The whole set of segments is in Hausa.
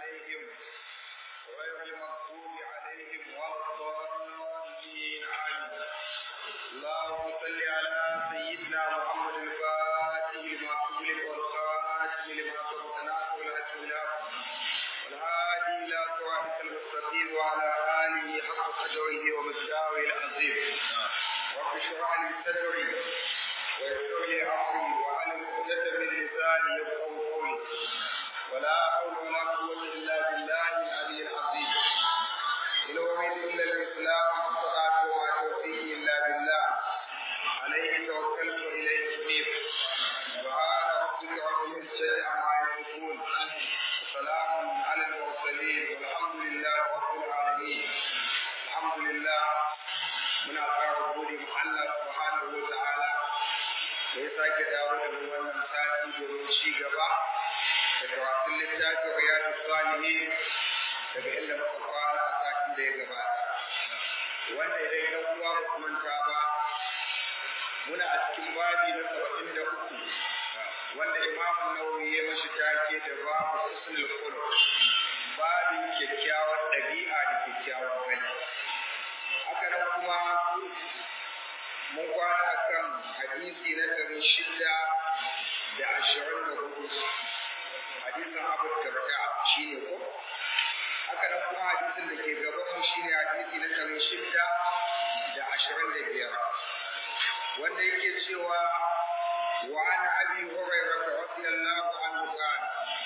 عليهم غير المغضوب عليهم ولا الضالين آمين اللهم صل على سيدنا محمد الفاتح لما أغلق والخاتم لما سبق ناصر الحق بالحق والهادي إلى صراطك المستقيم وعلى آله حق قدره ومقداره العظيم رب اشرح لي صدري ويسر لي أمري وعلى عقدة من لساني يفقهوا قولي ولا حول ولا قوة إلا بالله العلي العظيم إن أريد إلا الإسلام والصلاة وما توفيقي إلا بالله عليه توكلت وإليه أنيب سبحان ربك رب العزة عما يصفون وسلام على المرسلين والحمد لله رب العالمين الحمد لله من أثار gode ma Allah subhanahu wa ta'ala da ya sake dawo da mu wannan sati domin ci gaba da karatun littafin riyadu salihin daga inda muka fara a satin da ya gabata wanda idan yan uwa ba su manta ba muna a cikin babi na saba'in da uku wanda imamu nawawi ya mashi take da babu husnul khuluq babin kyakkyawar ɗabi'a da kyakkyawar gani haka nan kuma mun kwana kan hadisi na ɗari shida da ashirin da hudu hadisin abu darda shi ne ko haka nan kuma hadisin da ke gaban mu shi ne hadisi na ɗari shida da ashirin da biyar wanda yake cewa وعن ابي هريره رضي الله عنه قال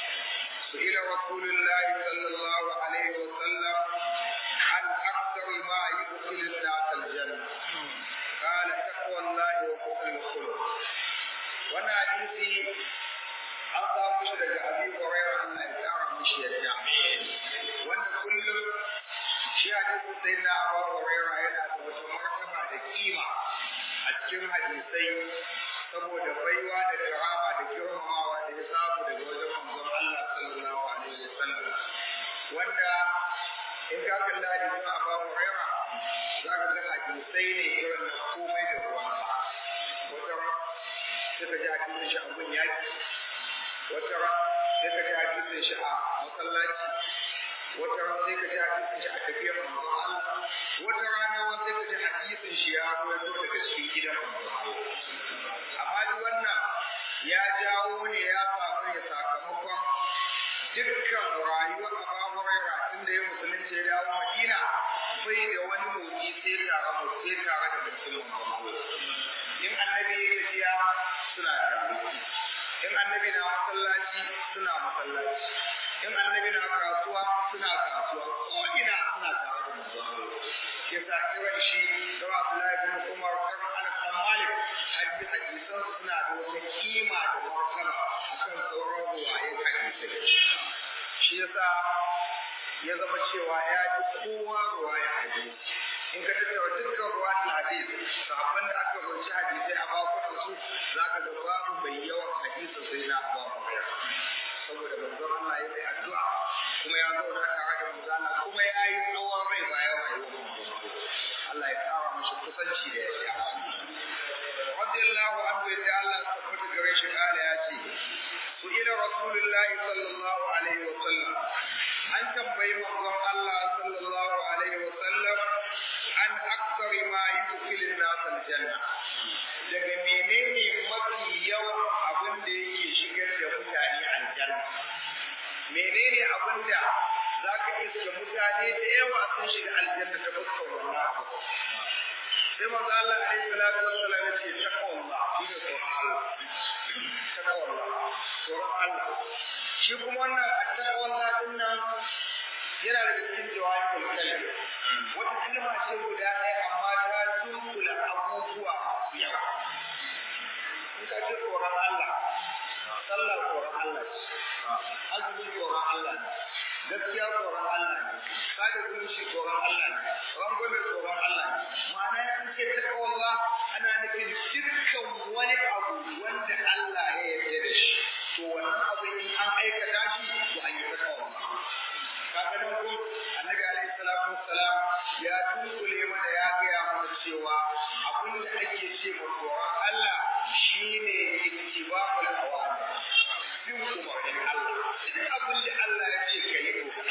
سئل رسول الله صلى الله عليه وسلم عن اكثر ما يدخل الناس الجنه قال تقوى الله وحسن الخلق وانا حديثي an samu shi daga abi hurairah Allah ya kara mishi yadda wanda kullum shi hadisin sai na abu hurairah yana da wata martaba da kima a cikin hadisai saboda baiwa da karama da girmamawa da ya samu daga wajen manzon Allah sallallahu alaihi wasallam wanda in ka kalla da kuma Abu Hurairah za ka ga hadisai ne irin na komai da ruwan wata sai ka ji hadisin shi a gun yaki wata sai ka ji hadisin shi a masallaci wata ran sai ka ji hadisin shi a tafiyar manzon Allah wata rana wani sai ka ji hadisin shi ya rawaito daga cikin gidan manzon Allah amma duk wannan ya jawo ne ya samu ne sakamakon dukkan rayuwar Abu Hurairah tun da ya musulunci ya dawo Madina bai da wani motsi sai tare da sai tare da musulmin in annabi ya tafiya suna tare in annabi na masallaci suna masallaci in annabi na kasuwa suna kasuwa ko ina suna tare da musulmin ke sa kiran shi da Abdullahi bin Umar kan Anas bin Malik hadisi hadisan suna da wata kima da martaba akan sauran ruwayen hadisai shi yasa ya zama cewa ya ji kowa ruwaya hadisi in ka tattara dukkan ruwan hadisi sahabban da aka rubuci hadisai a bakunan su za ka ga babu mai yawan hadisi sai na Abu Hurairah saboda manzon Allah ya yi addu'a kuma ya zauna tare da manzon Allah kuma ya yi tsawon rai bayan rayuwar manzon Allah ya kawo mashi kusanci da ya radiyallahu anhu ya Allah tabbata gare shi kala ya ce su ila rasulullah sallallahu alaihi wa sallam an tambayi manzon Allah sallallahu alaihi wa sallam an aktsari ma yudkhilu an-nas al-janna daga menene mafi yawan abin da yake shigar da mutane aljanna menene abin da zaka iska mutane da yawa sun shiga aljanna ta fuskar wannan abu sai manzo Allah alaihi salatu wassalam ya ce taqwallah shi ne tsoron Allah taqwallah tsoron Allah shi kuma wannan taqwallah din nan yana da cikin jawabul kalim wata kalma ce guda ɗaya amma ta dunkula abubuwa masu yawa in ka ce tsoron Allah sallah tsoron Allah ce azumi tsoron Allah ne gaskiya tsoron Allah ne kada zumunci tsoron Allah ne rangwame tsoron Allah ne ma'ana in ce ta kawalla ana nufin dukkan wani abu wanda Allah ya yarda da shi to wannan abu in an aikata shi to an yi ta kawalla kaga nan ko annabi alaihi salatu wassalam ya tunkule mana ya gaya mana cewa abin da ake ce ma tsoron Allah shine ittiba'ul awamir bin umarnin Allah duk abin da Allah ya ce ka yi to ka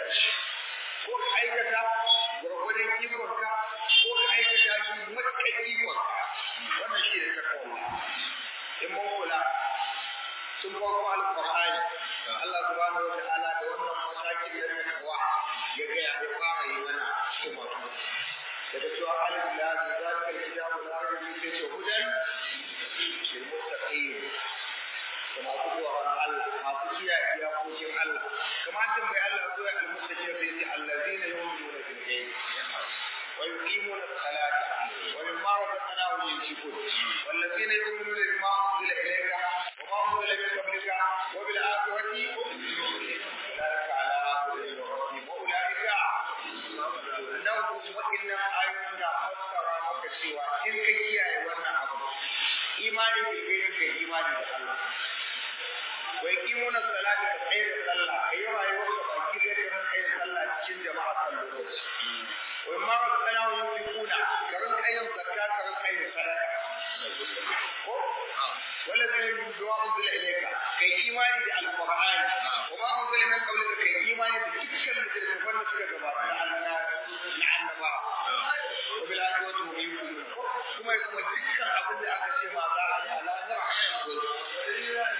shi ko ka aikata gwargwadon ikonka ko ka aikata shi matuƙar ikonka wannan shi ne takwa in mun kula sun farko alƙur'ani Allah subhanahu wa ta'ala da wannan matakin da na kawa ya ga ya fara yi mana kuma daga cewa alif lam zalika alkitabu la raiba fihi sai hudan lil muttaqin kuma ku tsoron Allah masu kiyaye iyakokin Allah kuma an tambayi Allah ko ya al muttaqin sai ce allazina yu'minuna bil ghaib wa yuqimuna as-salata wa mimma razaqnahum yunfiqun wallazina yu'minuna bima unzila ilayka wa ma unzila min qablika wa bil akhirati ulaika ala hudan min rabbihim wa ulaika nan waɗannan ayoyin da fassara maka cewa in ka kiyaye wannan abu imani da kai ka imani da Allah wai kimuna salati ka tsaye da sallah kai rayuwar ka baki zai ka tsaye da sallah cikin jama'a kan lokaci wai ma ka kana yin kuna karin kayan zakka karin kayan sadaka ko wala zai yi du'a unzila ilayka kai imani da alqur'ani wa ma unzila min qablika kai imani da dukkan littattafan da suka gabata na Allah la'annaba wa bil akhirati hum yuqinun kuma ya kuma dukkan abin da aka ce ma za a yi a lahira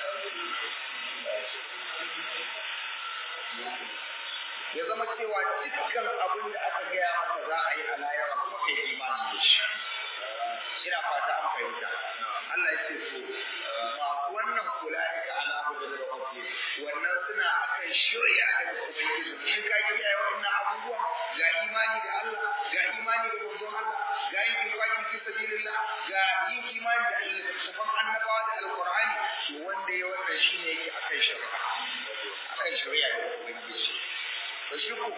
ya zama cewa dukkan abin da aka gaya maka za a yi a lahira kuma kai imani da shi ina fata an fahimta Allah ya ce to masu wannan kula ika ala hudun rabbi wannan suna akan shirya daga ubangiji in ka kiyaye wannan abubuwa ga imani da Allah ga imani da manzon Allah ga yin infaki fi sabilillah ga yin imani da littattafan annabawa da alqur'ani to wanda ya wannan shine yake akan shirya akan shirya da ubangiji to shi ku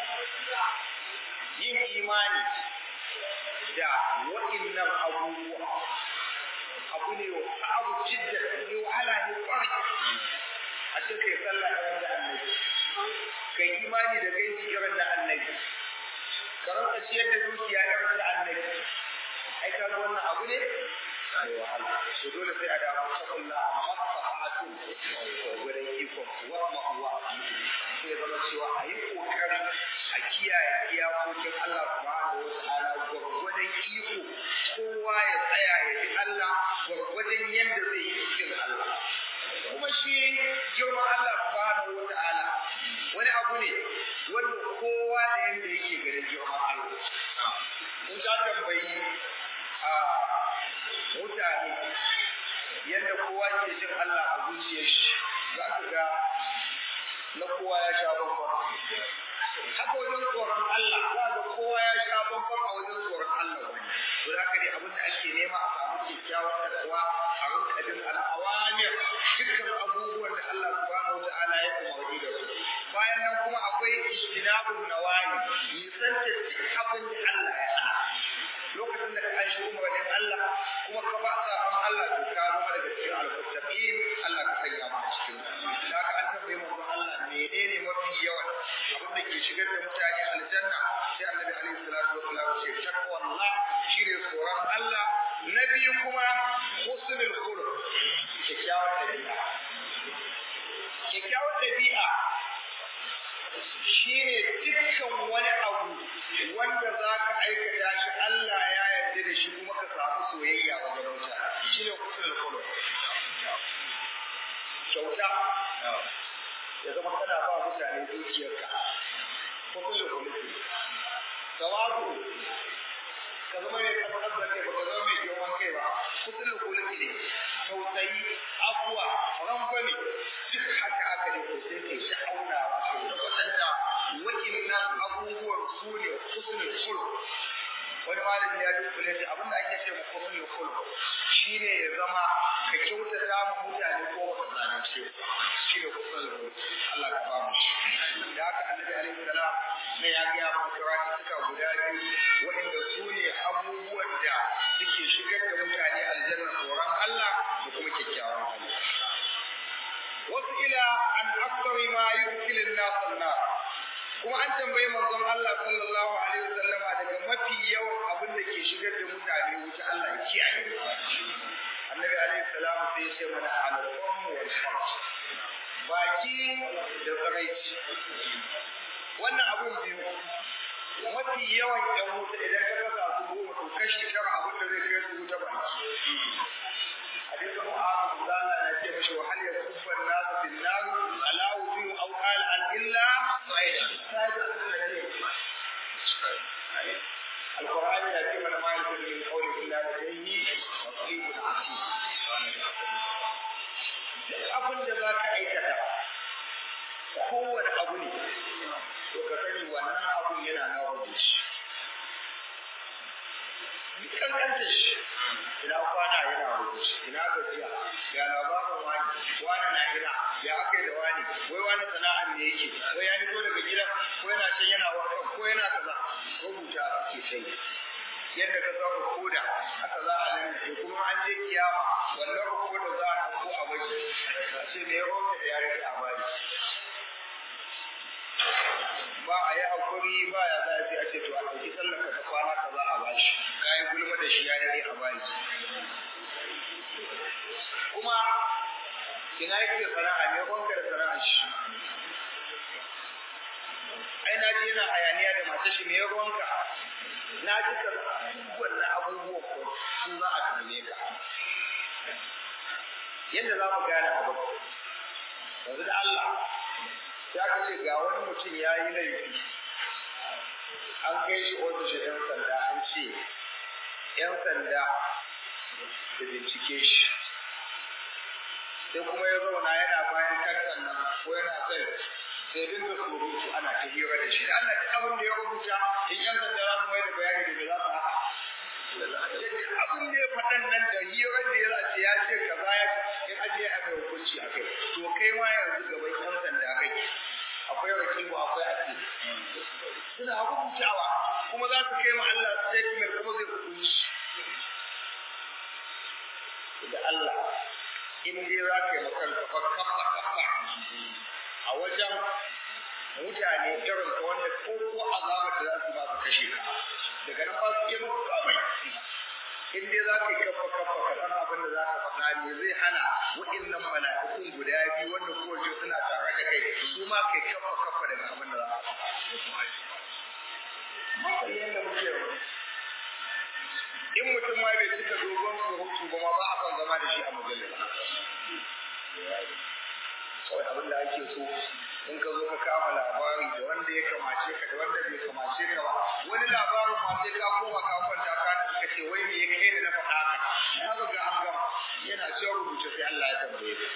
yin imani da waɗannan abubuwa abu ne abu jidda ne wahala ne kwarai a ce kai sallah irin da annabi kai imani da gaibi irin na annabi ka rantsa ciyar da dukiya irin da annabi ai ka ga wannan abu ne mai wahala to dole sai a dawo ta kulla masahatu gurin iko wa ma'uwa sai zama cewa a yi kokari a kiyaye iyakokin Allah subhanahu wa ta'ala gwargwadon iko kowa ya tsaya ya bi Allah gwargwadon yadda zai yi cikin Allah kuma shi girman Allah subhanahu wa ta'ala wani abu ne wanda kowa da yadda yake ganin girman Allah in ka tambayi a mutane yadda kowa ke jin Allah a zuciyar shi za ka ga na kowa ya sha bambam haka wajen tsoron Allah za ga kowa ya sha bambam a wajen tsoron Allah wani to da haka ne abin da ake nema a samu kyakkyawar kasuwa a rinka jin al'awamir dukkan abubuwan da Allah subhanahu wa ta'ala ya umarni da su bayan nan kuma akwai ijtinabun nawahi nisanta duk abin da Allah ya hana lokacin da ka an shi umarnin Allah kuma ka ba sabon Allah to ka zama daga cikin al-muttaqin Allah ka sanya mu a cikin da haka an tambaye mu Allah menene mafi yawan abin da ke shigar da mutane aljanna sai Annabi alaihi salatu wasallam ce taqwallah shine tsoron Allah na biyu kuma husnul khuluq kyakkyawar dabi'a kyakkyawar dabi'a shine dukkan wani abu wanda za ka aikata shi Allah ya yarda da shi kuma ka samu soyayya wajen mutane shine husnul khuluq kyauta ya zama kana ba mutane dukiyarka husnul khuluq tawazu ka zama mai tabbatar da kai ba ka zama mai girman kai ba husnul khuluq ne tausayi afuwa rangwame duk haka aka ne ko sai kai sha'aunawa kai tabbatar da wa'innan abubuwan su ne husnul khuluq wani malami ya dukkule shi abinda ake ce ma husnul khuluq shine ya zama ka kyautata mu mutane ko ba ka zalunce shi ne husnul khuluq Allah ka ba mu shi da haka annabi alaihi salam ne ya ga mu kirati suka guda biyu wa'inda su ne abubuwan da suke shigar da mutane aljanna tsoron Allah da kuma kyakkyawan hali wasu ila an aksari ma yudkilin nas an-nar kuma an tambayi manzon Allah sallallahu alaihi wasallam daga mafi yawan abin da ke shigar da mutane wuta Allah ya kiyaye annabi alaihi salam sai ya ce mana al-qawm wal farj baki da tsaraici wannan abun biyu mafi yawan yan wuta idan ka kasa su goma to kashi tara abin da zai kai su wuta ba hadisin mu'azu da Allah ya ce mashi wa hal yakuffa an-nas bin nar ala wujuh aw qala an illa القرآن يأتي من ما يلفظ من قول إلا لديه رقيب عتيد abin da za ka aikata kowane abu ne to ka sani wannan abun yana na rubuce duk kankanta shi ina kwana yana rubuce ina gajiya ga labarin wani wani na ina ya aka da wani wai wani sana'an ne yake wai ya nito daga gida ko yana can yana wata ko yana kaza rubuta ake sai yadda ka zama koda haka za a nan da kuma an je kiyama wannan koda za a ɗauko a bai sai me ya da ya rage a bari ba a yi hakuri ba ya za a ce a ce to a ɗauki tsallaka ta kwana ka za a bashi kayan gulma da shi ya rage a bari kuma ina yake sana'a ne wanda da sana'a shi ai na ji yana hayaniya da matar shi me ruwanka na ji ka wannan abubuwan ko su za a tambaye ka yadda za mu gane abu yanzu da Allah ya ka ce ga wani mutum ya yi laifi an kai shi ofishin 'yan sanda an ce 'yan sanda da bincike shi sai kuma ya zauna yana bayan kankan nan ko yana sai sai dinga surutu ana ta hira da shi Allah duk abin da ya rubuta in yan sanda za su mai da bayani da me za su haɗa abin da ya faɗan nan da hira da ya ce ya ce kaza ya in aje a mai hukunci a kai to kai ma yanzu gaban yan sanda kai akwai wakilu akwai asiri suna rubutawa kuma za su kai ma Allah statement kuma zai hukunci da Allah in dai za ka yi makanka fa kafa kafa a wajen mutane irin ka wanda ko ko azabar da za su ba su kashe ka daga nan ba su iya muku kamai in dai za ka yi kafa kafa ka san abin da za ka faɗa ne zai hana waɗannan mala'ikun guda biyu wanda kowace suna tare da kai su ma kai kafa kafa daga abin da za ka faɗa. Mafi yadda muke yau. In mutum ma bai cika dogon surutu ba ma ba a kan zama da shi a majalisa. kawai abin da ake so in ka zo ka kama labari da wanda ya kamace ka da wanda bai kamace ka ba wani labarin ma sai ka koma ka kwanta ka ka ce wai me ya kai ni na faɗa haka ya ga an gama yana cewa rubuce sai Allah ya tambaye ka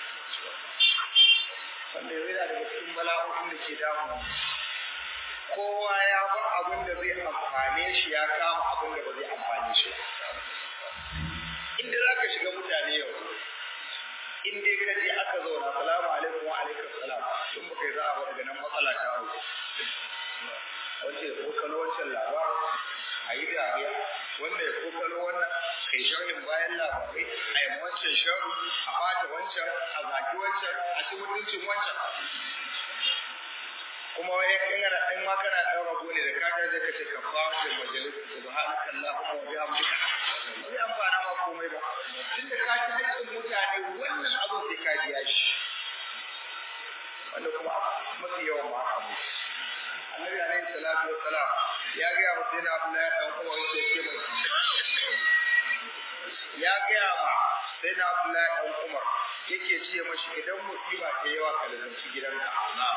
wanda ya yana daga cikin bala'o'in da ke damu kowa ya bar abin da zai amfane shi ya kama abin da ba zai amfane shi inda za ka shiga mutane yau in dai ka je aka zauna salamu alaikum wa alaikum salam in baka yi za'a daga nan matsala ta hau wace ya kokalo wancan labar a yi dariya wanda ya kokalo wannan kai sharhin bayan labarai a yi wancan sharhu a bata wancan a zaki wancan a ci mutuncin wancan kuma wai in kana in ma kana dan rago ne da ka ta zai kace ka fa da majalisa subhanaka allahumma wa bihamdika bai amfana ma komai ba tunda ka ci haƙƙin mutane wannan abin sai ka biya shi wanda kuma mafi yawan ma abu annabi alaihi salatu wa salam ya ga wa sayyidina abdullahi dan umar yake ce mai ya ga ma sayyidina abdullahi dan umar yake ce mashi idan musiba ta yawa ka lazanci gidanka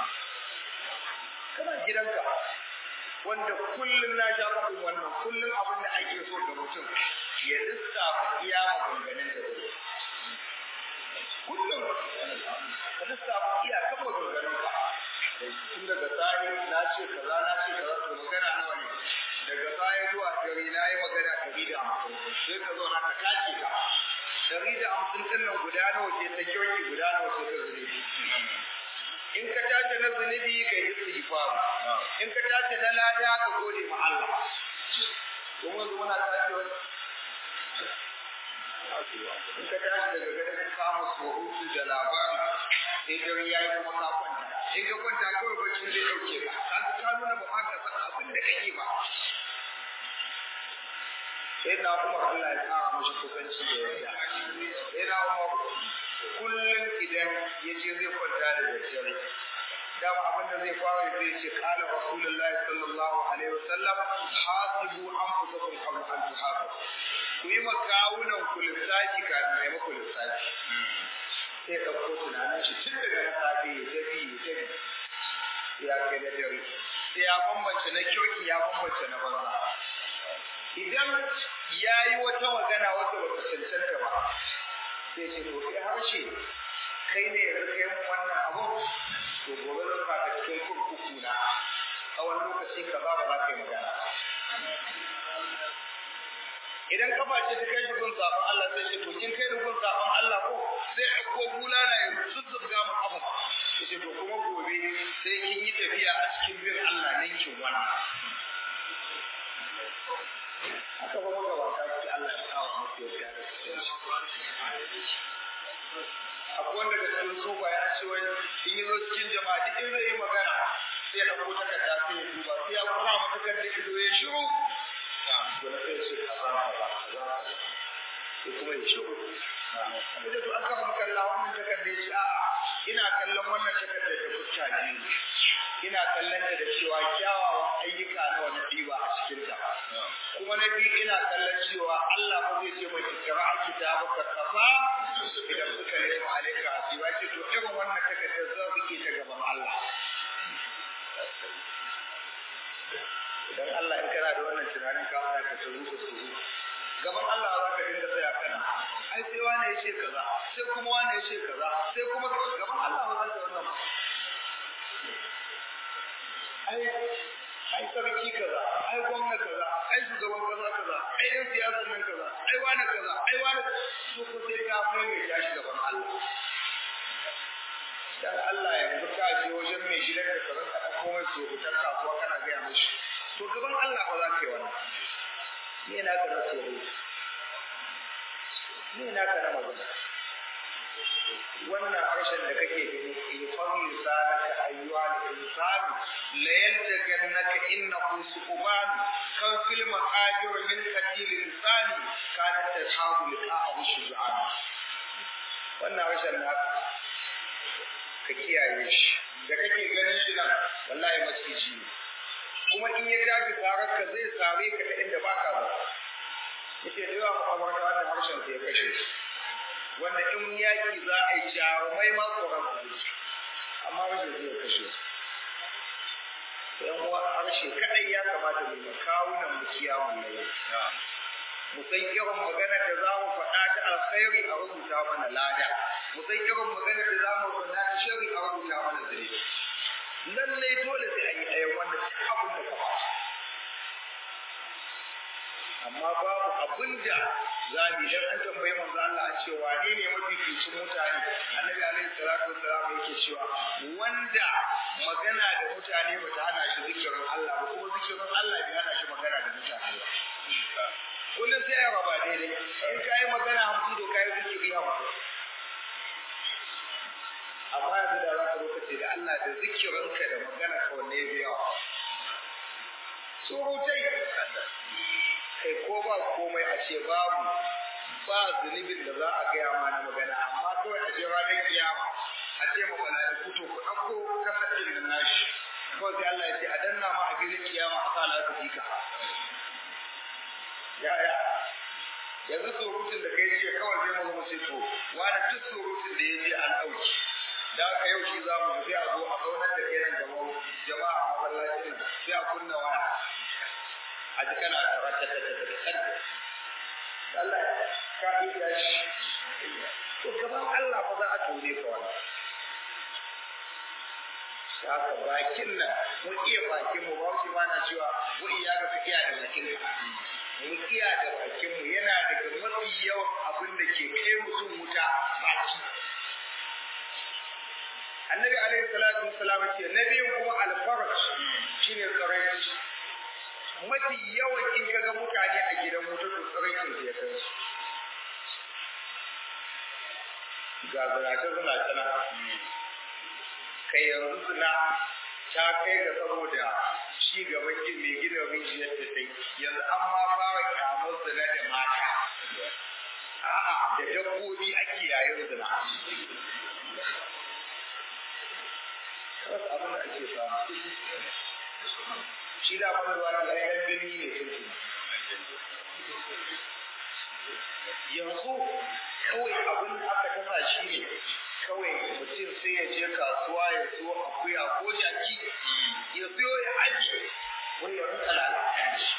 kana gidanka wanda kullum na ja faɗin wannan kullum abin da ake so ga mutum ya lissafa iya maganganun da zai kullum ka lissafa iya kan maganganun ka tun daga tsari na ce kaza na ce kaza to magana nawa ne daga tsari zuwa dare na yi magana ɗari da hamsin sai ka zo na ka tace ka ɗari da hamsin ɗin nan guda nawa ce ta kyauki guda nawa ce ta zuri in ka tace na zunubi ka yi istighfar in ka tace na lada ka gode ma Allah don wanzu muna tace wani in ka tashi daga gare ka kama surutu da labari sai dare ya yi kuma ka kwanta in ka kwanta kawai bacci zai ɗauke ka ka ka nuna ba ma ka san abin da kake ba sai na umar Allah ya tsara mashi kusanci da yadda sai na umar kullum idan ya ce zai kwanta da daddare dama abin da zai fara zai ce qala rasulullahi sallallahu alaihi wasallam hasibu anfusakum qabla an tuhasabu ku yi makawunan ku lissafi kafin mai maku lissafi sai ka ko tunanin shi tun daga na safe ya tafi ya tafi ya kai na dare sai ya bambance na kirki ya bambance na banza idan ya yi wata magana wata bata cancanta ba sai ce to kai harshe kai ne yanzu kai mun wannan abu to gobe zan ka cikin kurkuku na tsawon lokaci ka ba ba za ka yi magana idan kafa ce ta kai gun zaɓen Allah sai ce to kin kai da gun zaɓen Allah ko sai a ko bulala ya zuzzurga mu kafa ya ce to kuma gobe sai kin yi tafiya a cikin bin Allah ninkin wannan haka ba maka ba ta ce Allah ya kawo muku ya da akwai wanda da cikin sufa ya ce wai in yi zo cikin jama'a duk in zai yi magana sai ya ɗauko takarda sai ya duba sai ya kura mata takarda ido ya shiru to na sai ce kaza kaza kaza sai kuma ya shiru da to aka ba kalla wannan takarda ya ce a'a ina kallon wannan takarda da fuska biyu ina kallon ta da cewa kyawawan ayyuka na wani ɗiba a cikinta kuma na biyu ina kallon cewa Allah ba zai ce mai kira a kitaba ka kafa idan suka nemi alaika hasiba ce to irin wannan takardar za su ke ta gaban Allah idan Allah in kana da wannan tunanin ka fara ka tsuru ka tsuru gaban Allah za ka dinga tsaya kana ai sai wani ya ce kaza sai kuma wani ya ce kaza sai kuma gaban Allah ba za ka wannan ai ai sarki kaza ai gwamna kaza ai shugaban kaza kaza ai yan siyasa nan kaza ai wani kaza ai wani to ko sai ka mai mai tashi gaban Allah dan Allah yanzu ka je wajen mai gidan da kaza ka dauko mai so ta kasuwa kana ga mishi to gaban Allah ba za ka yi wannan ni na ka na tsoro ni na ka na magana wannan harshen da kake gani ifan lisanaka ayyuha al-insan la yaltaqannaka innahu suqban kan fil maqadir min qatil insani kanat tashabu liqa'ahu shuja'an wannan harshen naka ka kiyaye shi da kake ganin shi nan wallahi maciji ne kuma in ya tafi tsarar ka zai sare ka ta inda baka ba yace da yawa a wannan harshen sai ya kashe shi wanda in yaƙi za a yi jarumai ma tsoron su amma rashin zai kashe su yan uwa harshe kadai ya kamata mu yi kawunan mu kiyamun layi mu san irin magana da za mu faɗa ta alkhairi a rubuta mana lada mu san irin magana da za mu faɗa ta shari a rubuta mana zire lallai dole sai a yi ɗaya wanda ta abin da ka amma babu abin da za mu idan an tambayi manzo Allah an ce wane ne mafificin mutane annabi alaihi salatu wassalam yake cewa wanda magana da mutane ba ta hana shi zikirin Allah ba kuma zikirin Allah bai hana shi magana da mutane ba kullum sai ya raba daidai in ka yi magana hamsin to ka yi zikiri hamsin amma yanzu da za ka zo ka ce da Allah da zikirinka da magana ka wanne ya biya surutai kai ko ba komai a ce babu ba zunubin da za a gaya ma na magana amma kawai a je ranar kiyama a ce ma mala'iku to ku ɗauko kasashen da nashi kawai sai Allah ya ce a danna ma a filin kiyama a sa laka fika ya ya yanzu surutun da kai jiya kawai zai mu ce to wani duk surutun da ya je an ɗauki da aka yau shi za mu sai a zo a zaunar da kenan gaban jama'a a masallacin sai a kunna waya a ji kana da rata ta ta ta Allah ka iya shi to gaban Allah ba za a tone ka wannan haka bakin nan mun iya bakin mu ba shi ba na cewa mu iya ga iya da bakin ka mu iya da bakin mu yana daga mafi yawan abin da ke kai mutum wuta baki annabi alaihi salatu wassalam ce nabiyin kuma alfaraj shine tsaraici mafi yawan in ka ga mutane a gidan wuta to tsaraicin su ya kai su ga zinace zinace na kai yanzu suna ta kai ga saboda ci gaban mai gina rijiyar da ta yanzu an ma fara kyamar zina da mata a'a da dabbobi ake yayin zina tabbas abin da ake samu shi da abin ruwa da ɗan birni ne sun yanzu kawai abin da aka tasa shi ne kawai mutum sai ya je kasuwa ya siyo akuya ko jaki ya siyo ya ajiye wani ya rinka lalata shi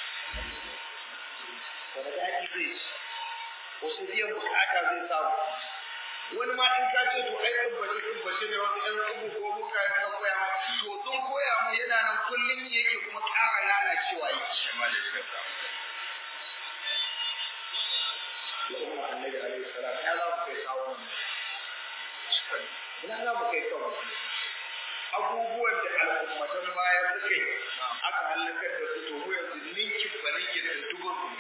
wani daɗi zai ci wasu biyan bukata zai samu wani ma in ka ce to ai tabbace tabbace ne wasu ɗan tsubu ko muka yi na koya ma to sun koya mu yana nan kullum yake kuma ƙara lalacewa yake al'umma annabi alaihi salam ya za mu kai kawo ina za mu kai kawo abubuwan da al'ummatan baya suka yi aka halakar da su to mu yanzu ninkin ba ninkin da dubun mu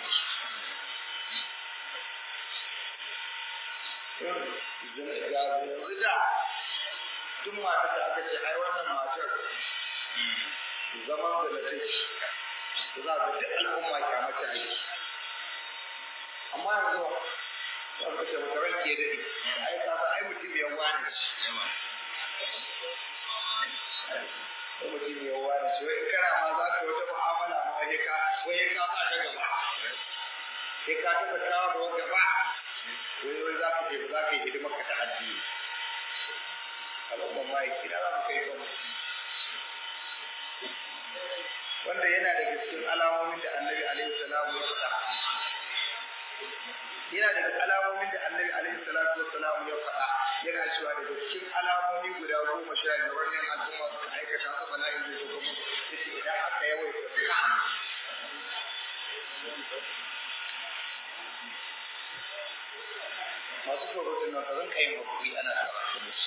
yanzu da tun matar da aka ce ai wannan matar zaman da na take za ka duk al'umma kyamata aiki amma yanzu ba ka ce maka ranke da ni ai ka san ai mutum ya wani ko mutum ya wani shi wai kana ma za ka wata mu'amala ma wai ka wai ka sa ta gaba sai ka taɓa kawo da gaba wai wai za ka ce za ka yi hidimar ka ta addini al'umma ma yake da za mu kai kan wanda yana daga cikin alamomin da annabi alaihi salamu ya faɗa yana daga alamomin da annabi alaihi salatu wassalam ya faɗa yana cewa daga cikin alamomi guda goma sha biyar wannan al'umma suka aikata su bala'in zai zo musu yace idan aka yawaita zina masu surutun nan ka zanka yin hakuri ana karatu musu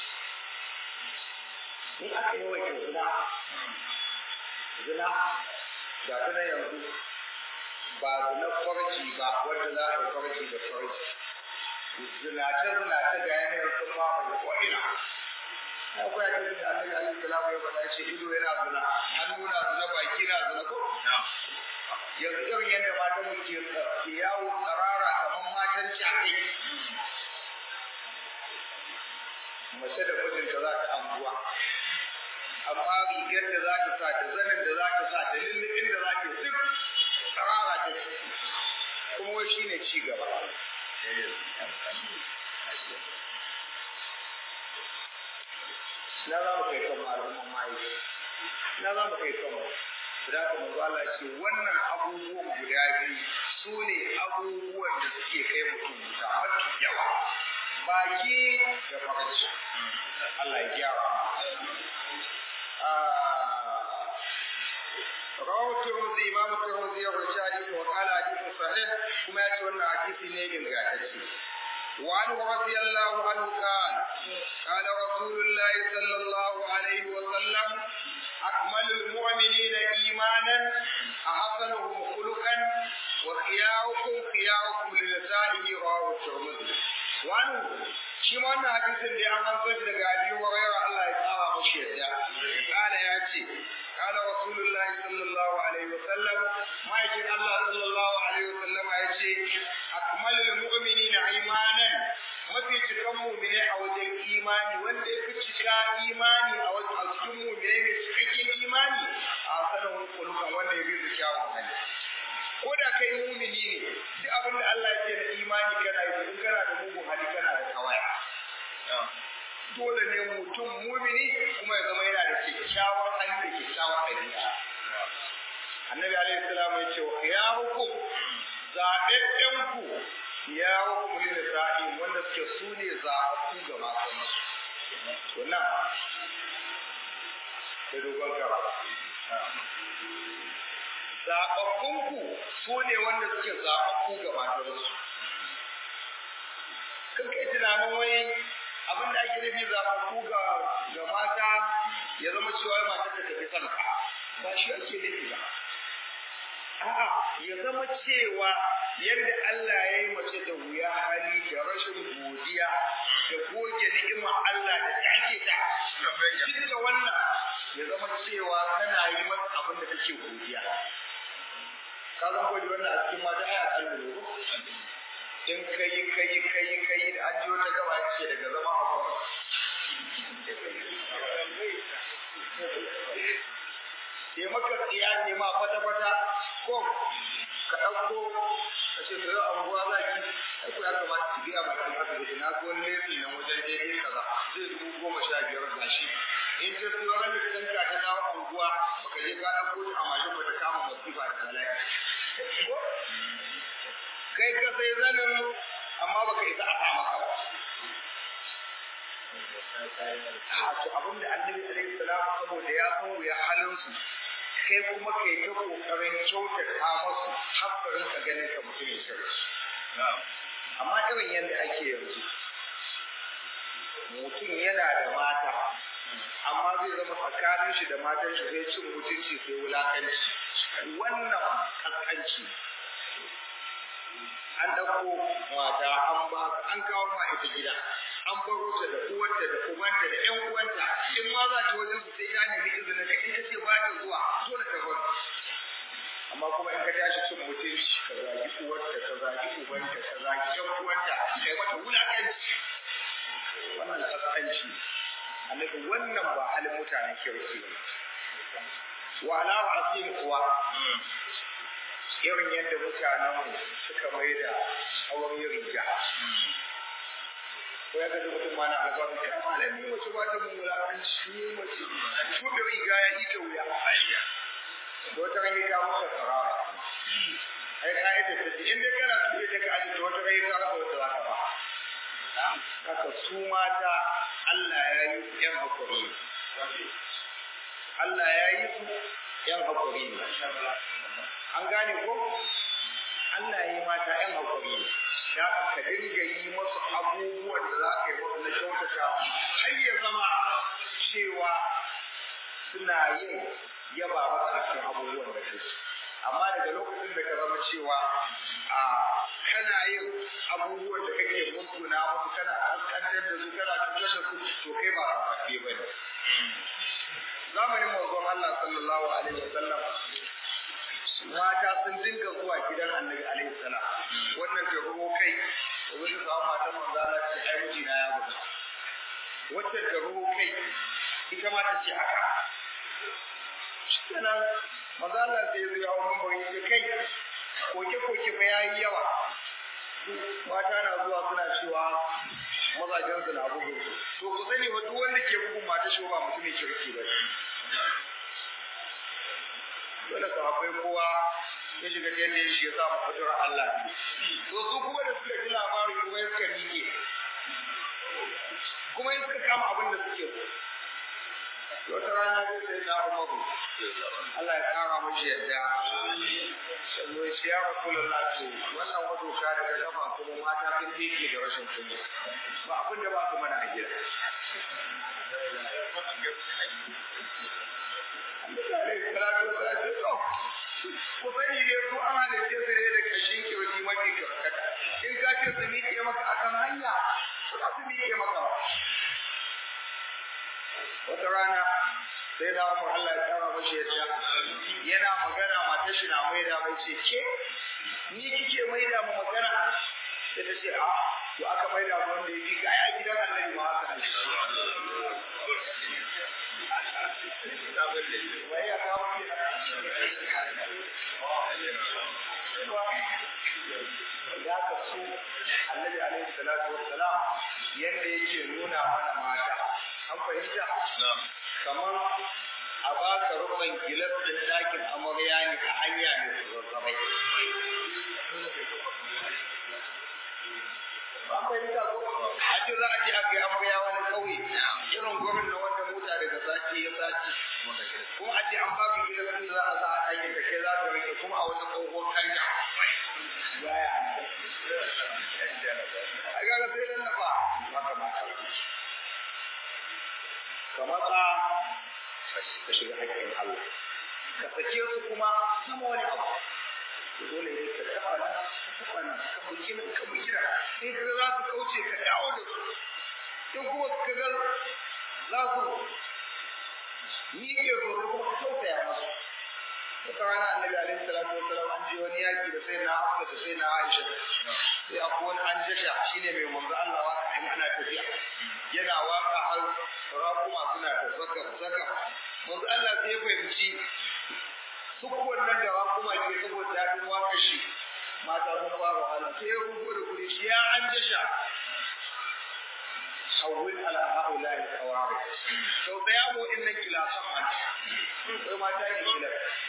in aka yawaita zina zina ga ta yanzu ba zina farji ba wanda za a yi farji da farji zinace zinace ga yanayin sun mamaye ko'ina akwai hadisi da annabi alaihi salamu ya faɗa ce ido yana zina hannu na zina baki na zina ko yanzu irin yadda matan mu ke ke yawo tsarara kamar matan shaƙi mace da mijinta za ta anguwa amma rigar da za ta sa da zanin da za ta sa da lullubin da za ta duk tsarara ta kuma wai shi ne ci gaba na za mu kai kan malaman mai na za mu kai kan da ka manzo Allah ce wannan abubuwan guda biyu su ne abubuwan da suke kai mutum wuta mafi yawa baki da farci Allah ya gyara رواه الترمذي امام الترمذي يروي حديث وقال حديث صحيح كما يأتي وانا حديث نيجن غاتشي وعنه رضي الله عنه قال قال رسول الله صلى الله عليه وسلم أكمل المؤمنين إيمانا أحسنهم خلقا وخياركم خياركم لنسائه رواه الترمذي وعنه shi ma wannan hadisin da an an shi daga Abi Hurairah Allah ya tsara mashi yadda kana ya ce kana Rasulullahi sallallahu alaihi wasallam ma'aikin Allah sallallahu alaihi wasallam ya ce akmalul mu'minina imanan mafi cikan mu'mine a wajen imani wanda ya fi cika imani a wajen a cikin mu'mine mai cikakken imani a sanin kulukan wanda ya bi su kyawun hali ko da kai mumini ne duk abin da Allah ya ce na imani kana yi in kana da mugun hali kana da kawaya dole ne mutum mumini kuma ya zama yana da kyakkyawar hali da kyakkyawar ɗabi'a annabi alaihi salam ya ce wa ya hukum zaɓaɓɓen ku ya hukum lil sa'in wanda suke su ne zaɓaɓɓu ga matan su to nan da dogon gaba zaɓaɓɓunku su ne wanda suke zaɓaɓɓu ga matarsu. Kan kai tunanin wai abin da ake nufi zaɓaɓɓu ga ga mata ya zama cewa matar ta tafi son ka ba shi ake nufi ba. A'a ya zama cewa yadda Allah ya yi mace da wuya hali da rashin godiya da goge ni'imar Allah da take ta. Duk da wannan ya zama cewa kana yi masa abin da kake godiya. ka zan gwaji wannan a cikin mata ai a kalmi ne in kai kai kai kai da an ji wata gaba ce daga zama a kwa ya maka tsiya ne ma kwata-kwata ko ka ɗauko ka ce ka yau anguwa za ki ai ko ya kamata ki biya bakin asibiti na ko lesi na wajen daidai kaza zai dubu goma sha biyar gashi in ta siyo ran da tanka ta dawo anguwa baka je ka ɗauko ta a mashin ba ta kama masifa da bala'i kai ka sai zanin amma baka isa a sa maka ba a to abin da annabi alaihi salam saboda ya san wuya halin su kai kuma kai ta kokarin kyautata masu haƙƙarin ka ganin ka mutum ya shirya amma irin yadda ake yanzu mutum yana da mata amma zai zama tsakanin shi da matan shi sai cin mutunci sai wulakanci wannan kaskanci an ɗauko mata an ba an kawo ma ita gida an baro ta da uwarta da ubanta da ƴan uwanta in ma za ta wajen su sai ya nemi izinin ka in ka ce ba ta zuwa dole ta bar amma kuma in ka tashi cin mutunci ka zagi uwarta ka zagi ubanta ka zagi ƴan uwanta kai mata wulakanci wannan kaskanci annabi wannan ba halin mutanen kirki ba wa ala asim kuwa irin yadda mutanen suka mai da tsawon riga ko ya gaji mutum mana a gaba ta malami wace ba ta mun wulakanci ne mace ko da riga ya ita wuya da wata rage ka masa tsarara ai ka yi da tafi in dai kana su da ka aji da wata rage ka rasa wata za ka ba haka su mata Allah ya yi yan hakuri Allah ya yi su yan hakuri ne an gane ko Allah ya yi mata yan hakuri ne ya ka dinga yi masu abubuwan da za ka yi masu na kyautata har ya zama cewa suna yin yaba maka a cikin abubuwan da su amma daga lokacin da ka zama cewa a kana yin abubuwan da kake musguna musu kana kaskantar da su kana cutar da su to kai ba a faɗe ba ne zamanin manzon Allah sallallahu alaihi wasallam mata sun dinga zuwa gidan annabi alaihi salam wannan ta ruwo kai da wani samu matan manzo Allah ce ai mijina ya gudu wacce ta ruwo kai ita ma ta ce haka kenan manzo Allah sai ya zuwa mun bari ce kai koke koke fa yayi yawa mata na zuwa suna cewa mazajen su na bugu to ku sani wa duk wanda ke bugun mata shi ba mutumin kirki ba dole sahabbai kowa ya shiga ta yadda shi ya sa mu fitar Allah ne. To su kuma da suka ji labari kuma ya suka miƙe. Kuma ya suka kama abin da suke so. Wata rana zai sai na Umaru. Allah ya kara mashi yadda. Yanzu ya ce ya Rasulullah to wannan wato ka daga kafa kuma mata sun miƙe da rashin kunya. Ba abin da ba su mana a gida. ku sani dai su an halitta su ne da kashin kirji mafi karkata in ka ce su miƙe maka a kan hanya su za su miƙe maka ba wata rana sai da umar Allah ya kara mashi yadda yana magana matar shi na maida mai ce ke ni kike maida mu magana sai ta ce a to aka maida mu wanda ya fi ga ya gidan annabi ma haka ne wai ya kawo ya kasu annabi alaihi salatu wassalam yanda yake nuna mana mata an fahimta kamar a baka rukun gilas din ɗakin amarya ne a hanya ne su zazzabai ba fahimta ko a ce za a je a kai amarya wani ƙauye irin gurin na wanda mota daga sati ya sati kuma a ce an baka gilas din za a sa a ɗakin da kai za ka rike kuma a wata tsohon kanya baya a gaga sai dan nafa maka maka ka matsa ka shiga haƙƙin Allah ka sake su kuma sama wani abu dole ne ka taɓa nan ka taɓa nan ka buki nan ka buki nan in ka za su kauce ka dawo da su in kuma ka ga za su miƙe gobe kuma ka tausaya masu wata rana annabi alaihi salatu wasalam an je wani yaki da sai na Hafsa da sai na Aisha sai akwai wani an jasha shine mai manzo Allah waka in ana tafiya yana waka har raƙuma suna ta saka saka manzo Allah sai ya fahimci duk wannan da kuma ke saboda daɗin waƙar shi mata sun fara wahala sai ya rubu da kuri shi ya an jasha hawwin ala haula al qawari to da ya mu innan gilasan man sai mata ne gila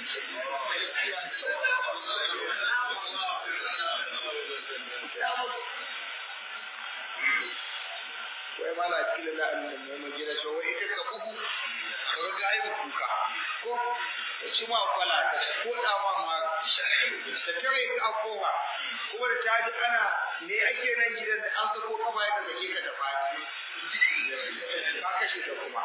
wai mala kila na annan mai magana shi wai ita ka bugu ka ga ai kuka ko ci ma kwala ta ko da ma ma ta tare ka kowa kuma da taji ana me ake nan gidan da an sako kafa ya kaga ka da fadi ka kashe ta kuma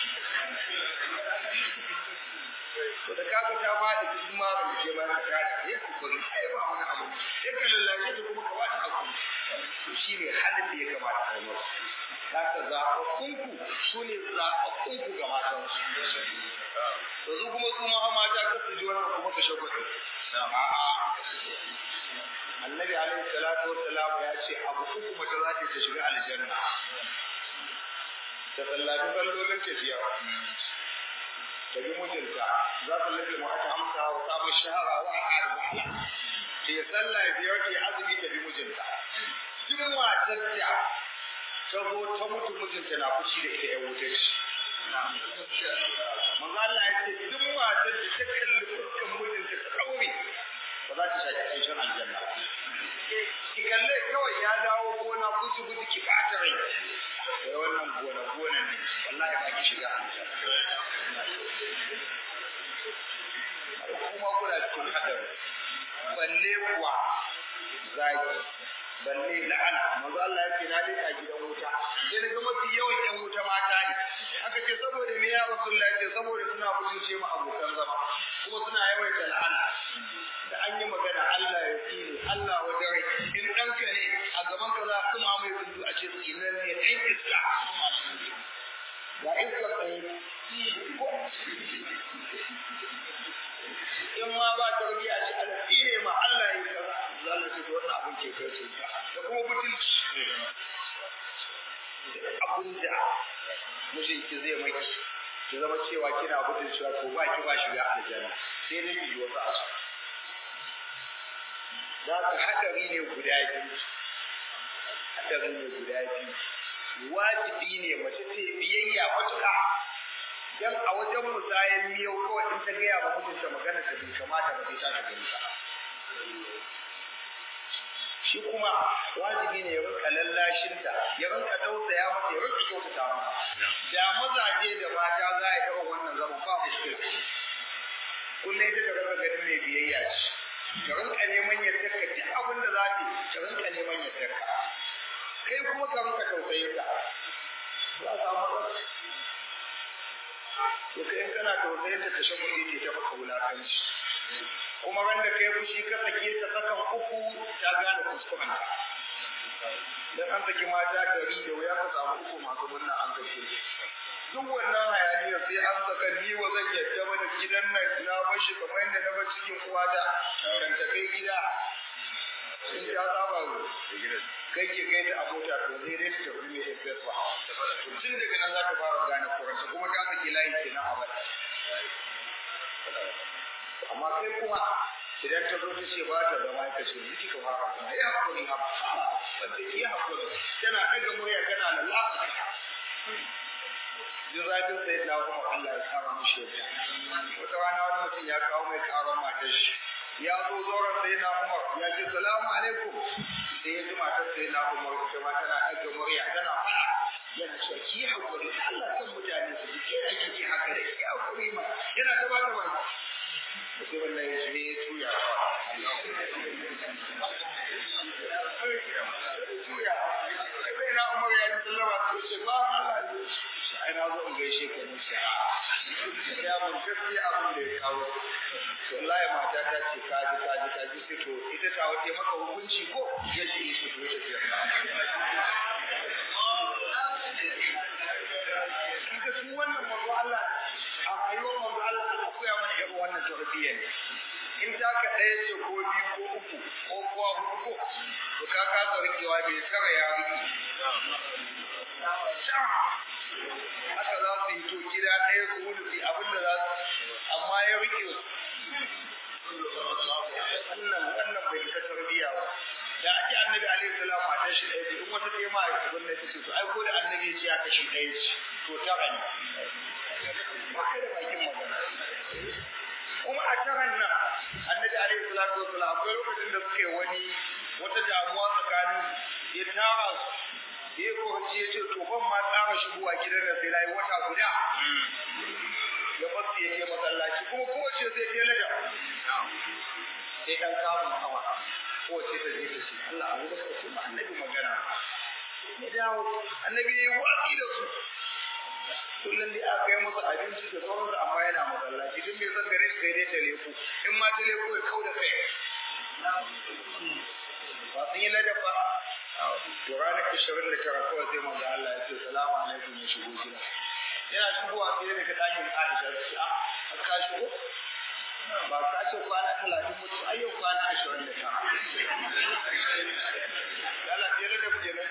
to da kaga ta fadi kuma ba ke ba ka tare ya kokari ai ba wani abu sai ka lallace ta kuma ka wata abu to shine halin da ya kamata ka yi Zaka zaɓaɓɓunku su ne zaɓaɓɓunku ga matansu. Yanzu kuma su ma mata ka su ji wannan kuma ka shagwata. A'a. Annabi alaihi salatu wa salam ya ce abu uku mace za ta shiga aljanna. Ta sallaci sallolin tafiya. Ta bi mijinta za ta lafi mu aka amsa wa samun shahara wa a'ad ba'ala. Ta yi sallah biyar ta yi azumi ta bi mijinta. Duk matar da ta zo ta mutu mijinta na fushi da ita ya wuce shi. Manzo Allah ya ce duk matar da ta kalli fuskan mijinta ta kaure ba za ta shaki ƙanshin aljanna. Ki kalle kawai ya dawo gona kuci kuci ki ɓata rai. Sai wannan gona gona ne wallahi ba ki shiga Kuma kuna cikin hadari. Balle kuwa zaki balle la'ana manzo Allah ya ce na dai gidan wuta sai daga mafi yawan yan wuta mata ne aka ce saboda me ya Rasulullah ce saboda suna mutunce mu abokan zama kuma suna yawaita la'ana da an yi magana Allah ya tsine Allah wajen rai in ɗanka ne a gaban ka za su mamaye kundu a ce tsinan ne ɗan iska ga iska ɗaya in ma ba tarbiyya ce ala tsine ma Allah ya kaza Allah ce wannan abin ke kai su da kuma butulci abin da mijin ki zai maki ki zama cewa kina butulcewa ko ba ki ba shiga aljanna sai dai ki wasu asu za ka haɗari ne guda biyu haɗari ne guda biyu wajibi ne mace ta biyayya matuƙa dan a wajen musayen miyau kawai in ta gaya wa mijinta magana ta bai kamata ba sai ta shiga nisa shi kuma wajibi ne ya rinka lallashinta ya rinka tausaya mata ya rinka kyautata mata da mazaje da mata za a yi wannan zaman ba mushkil kullum ita ta rinka ganin mai biyayya ce ta rinka neman yardar ka duk abin da za ta yi ta rinka neman yardar ka kai kuma ka rinka tausayin ta za a samu matsala to kai in kana tausayin ta kashe kuɗi ce ta maka wulakanci kuma ran da kai fushi ka sake ta sakan uku ta gane kuskuren ta dan an saki mata dari da wuya ka samu uku masu murna an sake duk wannan hayaniyar sai an saka ni wa zan yadda ba da gidan nan na bar shi kamar yadda na bar cikin uwata kan ta kai gida in ta saba kai ke kai ta a mota to zai dai ta wuri mai fes ba tun daga nan za ka fara gane kuranta kuma ta saki layi kenan a bada amma kai kuma idan ta zo ta ce ba ta zama ka ce miki ka fara kuma ya hakuri ha wanda ki hakuri tana daga murya kana da lafiya jin zafin sai na kuma Allah ya kara mishi yadda wata rana wani mutum ya kawo mai karon matar shi ya zo zauren sai na Umar ya ce salamu alaikum sai ya ji matar sai na Umar ita ma tana daga murya tana fara yana cewa ki hakuri Allah kan mutane su ji ke ake ki haka da ki hakuri ma yana ta ba ta baki mutumin nan ya ne ya tuya tuya sai na umar ya ji sallama ko ce ba Allah ne ai na zo in gaishe ka ne shi ya mun gaskiya abin da ya kawo to wallahi mata ta ce ka ji ka ji ka ji sai to ita ta wace maka hukunci ko ya ce shi to ta ce kaga su wannan manzo Allah a rayuwar manzo Allah ana koya mana irin wannan tarbiyya ne in ta ka ɗaya ce ko biyu ko uku ko kuwa huɗu ko to ka kasa rikewa bai tsara ya rike haka za su yi to gida ɗaya su hudu su abin da za su amma ya rike shi ɗaya in wata ɗaya ma abin da ta ce to ai ko da annabi ya ce aka shi ɗaya ce to tara ne ba ka da bakin magana kuma a taran nan annabi alaihi salatu wasalam akwai lokacin da suke wani wata damuwa tsakanin ya tara su ya kowace ya ce to ban ma tsara shigowa gidan da sai layi wata guda ya basu ya je masallaci kuma kowace sai ta lada sai dan kamun hawa kowace ta je ta ce Allah abu da suka ce ma annabi magana ya dawo annabi ya yi watsi da su kullum dai aka yi masa abinci da sauransu amma yana masallaci duk mai son gare shi sai dai ta leku in ma ta leku ya kau da kai ba sun yi ladafa to ranar ishirin da tara kawai sai manzo Allah ya ce salamu alaikum ya shigo gida yana shigowa sai daga ɗakin Aisha ta ce a ka shigo ba ka ce kwana talatin mutu ai yau kwana ashirin da tara Lala sai ladafa kenan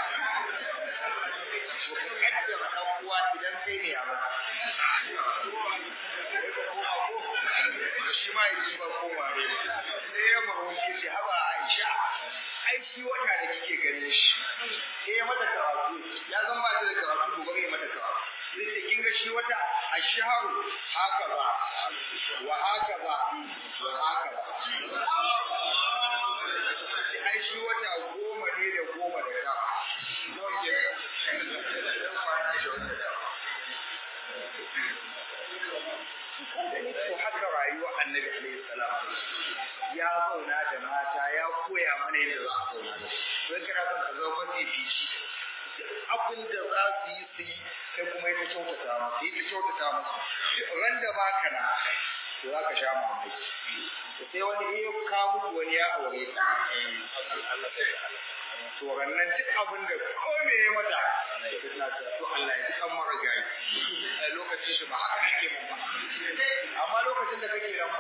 kaddara dan uwa idan kai ne a maka shi ma ya ci ba koma ne sai ya maro shi ce haba Aisha ai shi wata da kike ganin shi eh mata karatu ya zan ba ta da karatu to bari mata karatu sai ce kin ga shi wata ashharu haka ba wa haka ba wa haka ba ai shi wata goma ne da goma da ta to haka rayuwar annabi alaihi salam ya zauna da mata ya koya mana yadda za a zauna da su don kana son ka zama mafifici abin da za su yi su yi sai kuma ita kyautata musu ita kyautata musu ran da ba ka na to za ka sha mamaki sai wani iya ka mutu wani ya aure ta to rannan duk abin da ko me ya mata tana cewa to Allah ya san mara gari a lokacin shi ba haka ake mun ba amma lokacin da kake nan ba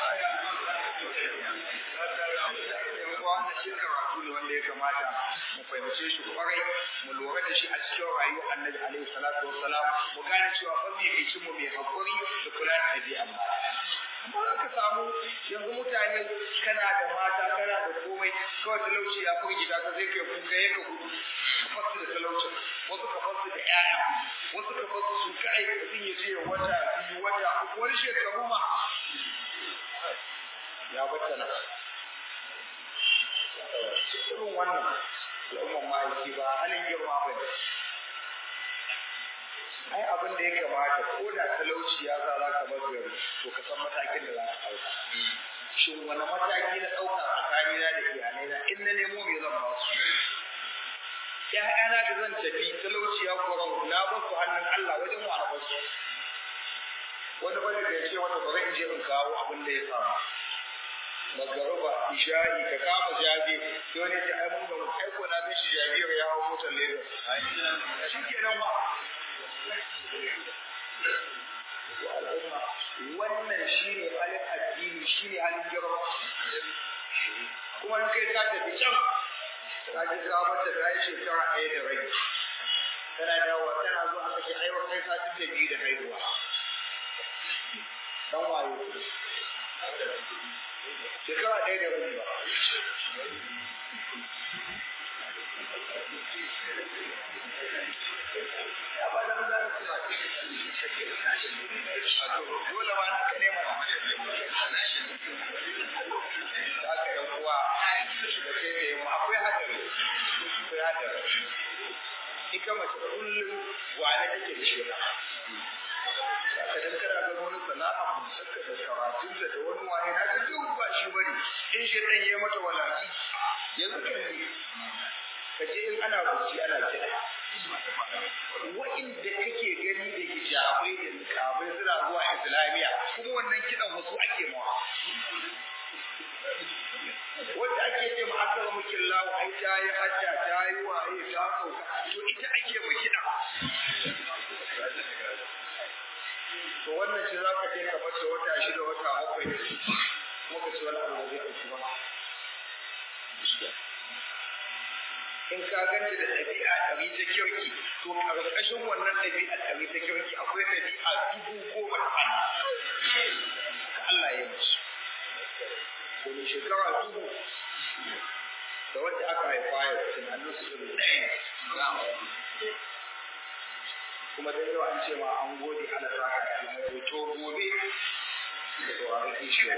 wannan shi karatu ne wanda ya kamata mu fahimce shi kwarai mu lura da shi a cikin rayuwar annabi alaihi salatu wassalam mu gane cewa ban mai kai mu mai hakuri da kula da ɗabi'a amma ka samu yanzu mutane kana da mata kana da komai kawai talauci ya firgita ka zai kai kuka ya ka gudu ka fasu da talaucin wasu ka fasu da ƴaƴa wasu ka fasu su kai mutum ya je wata biyu wata uku wani shekaru ma ya bata na irin wannan al'umman ma'aiki ba halin girma ba ne ai abin da ya kamata ko da talauci ya sa za ka bar gari to ka san matakin da za ka ɗauka shin wani mataki na ɗauka tsakanina da iyalai na in na nemo me zan ba su ƴaƴana da zan tafi talauci ya kora na ba su hannun Allah wajen wa ba su wani bane da ya ce wata bari in je in kawo abin da ya samu magaruba isha'i ka kama jabe sai wani ce ai mun ga mu aiko na ga shi jabiyar ya hawo motar Lagos shi kenan ba wannan shi ne halin addini shi ne halin girma kuma in kai ka tafi can ka ji ka mata ta yi shekara ɗaya da rai tana dawowa tana zuwa aka ce aiwa kai satin da biyu da haihuwa dan wayo shekara ɗaya da rai ba dole ba naka ne mana za ka yan uwa da ke da yamma akwai hadari akwai hadari ita mace kullum wane take da shi ka dan kana ga wani sana'a musakka da karatun da da wani wani na ga duk ba shi bane in shi dan yayi mata walaki yanzu kan ka je in ana rubuci ana kiɗa wa'inda kake gani da hijabai da niqabai suna zuwa islamiya kuma wannan kiɗan wasu ake mawa wanda ake ce ma aka ga mukin lawo ai ta yi hajja ta yi waye ta sauka to ita ake ma kiɗa to wannan ce za ka je ka bata wata shida wata bakwai kuma ka ci wani abu da zai ɗauki ba in ka ganta da ɗabi'a ɗari ta kirki to ƙarƙashin wannan ɗabi'a ɗari ta kirki akwai ɗabi'a dubu goma ta Allah ya musu domin shekara dubu da wacce aka haifa yau tunanin su irin ɗaya kuma dai yau an ce ma an gode ana za ka yi to gobe to a rike shi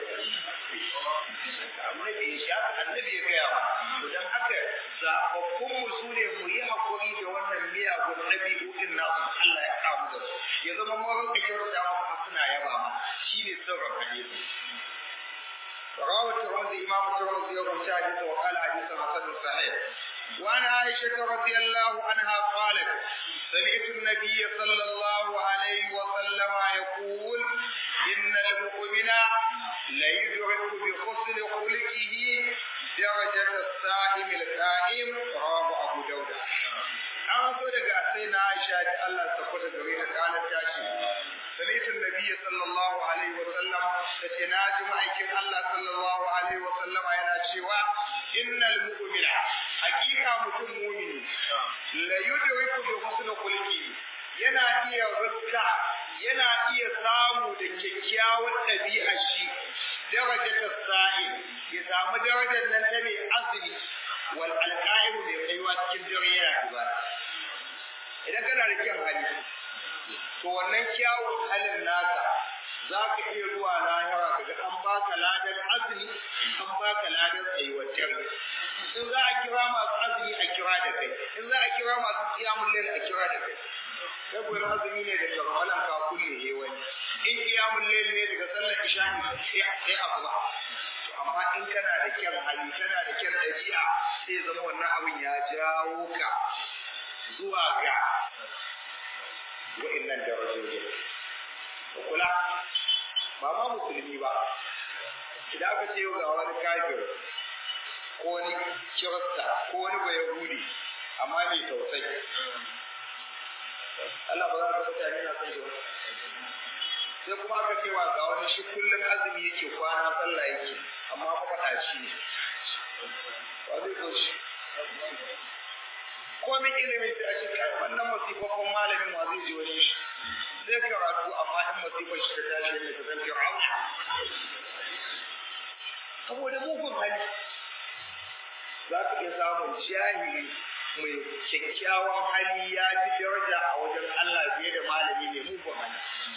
annabi ya annabi ya gaya ma don haka zaɓaɓɓun mu su ne mu yi haƙuri da wannan miyagun ɗabi'o'in nasu Allah ya kamu da su ya zama mawar da kyau da mu suna yaba ma shi ne sirrin hadisi رواه الترمذي إمام الترمذي يوم حديث وقال حديث حسن صحيح وعن عائشة رضي الله عنها قالت سمعت النبي صلى الله عليه وسلم يقول إن المؤمن ليدرك بحسن خلقه درجة الصائم القائم رواه أبو داود an so daga sai na Aisha da Allah ta kwata gare ta kanar tashi sami'tu nabiyyi sallallahu alaihi wa sallam tace na ji ma'aikin Allah sallallahu alaihi wa sallam yana cewa innal mu'mina hakika mutum mu'mini la yudriku bi husni khulqi yana iya rukka yana iya samu da kyakkyawar ɗabi'a shi darajar sa'i ya samu darajar nan ta mai azumi wal alqa'im mai kaiwa cikin dare yana ibada idan kana da kyan hali to wannan kyawun halin naka za ka iya zuwa lahira kaga an baka ladan azumi an baka ladan tsayuwar dare in za a kira masu azumi a kira da kai in za a kira masu kiyamun lail a kira da kai sai kuwa azumi ne daga ramalan ka kulle he wani in kiyamun lail ne daga sallar isha ne sai abu ba amma in kana da kyan hali kana da kyan ɗabi'a sai zama wannan abin ya jawo ka zuwa ga wa'innan darajoji kula ba ma musulmi ba idan aka ce ga wani kafir ko wani kirista ko wani bayahudi amma mai tausayi Allah ba za ka mutane na son shi sai kuma aka cewa ga wani shi kullum azumi yake kwana sallah yake amma mafaɗaci ne ba zai so shi komin ilimin da ake kai wannan masifafan malamin wa zai ji wani shi zai karatu amma in masifar shi ta tashi ne ta zanke rauna saboda mugun hali za ka iya samun jahili mai kyakkyawan hali ya fi daraja a wajen Allah fiye da malami mai mugun hali